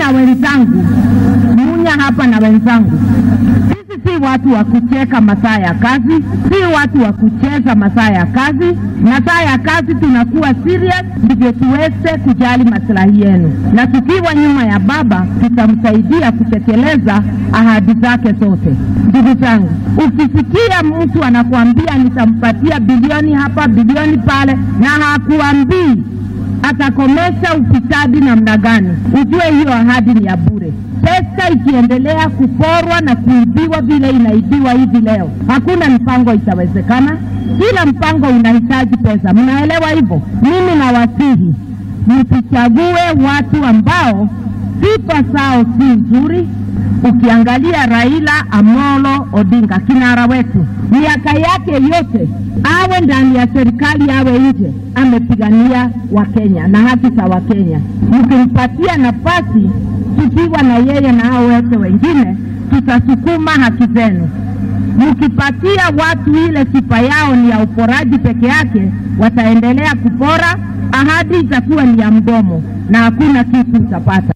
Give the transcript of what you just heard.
na wenzangu, Munya hapa na wenzangu, sisi si watu wa kucheka masaa ya kazi, si watu wa kucheza masaa ya kazi. Masaa ya kazi tunakuwa serious, ndivyo tuweze kujali maslahi yenu, na tukiwa nyuma ya baba tutamsaidia kutekeleza ahadi zake zote. Ndugu zangu, ukisikia mtu anakuambia nitampatia bilioni hapa bilioni pale, na hakuambii atakomesha ufisadi namna gani, ujue hiyo ahadi ni ya bure. Pesa ikiendelea kuporwa na kuibiwa vile inaibiwa hivi leo, hakuna mpango itawezekana. Kila mpango unahitaji pesa, mnaelewa hivyo? Mimi nawasihi msichague watu ambao sifa zao si nzuri. Ukiangalia Raila Amolo Odinga, kinara wetu, miaka yake yote, awe ndani ya serikali awe nje, amepigania Wakenya na haki za Wakenya. Mkimpatia nafasi, tukiwa na yeye na hao wote wengine, tutasukuma haki zenu. Mkipatia watu ile sifa yao ni ya uporaji peke yake, wataendelea kupora. Ahadi itakuwa ni ya mdomo na hakuna kitu utapata.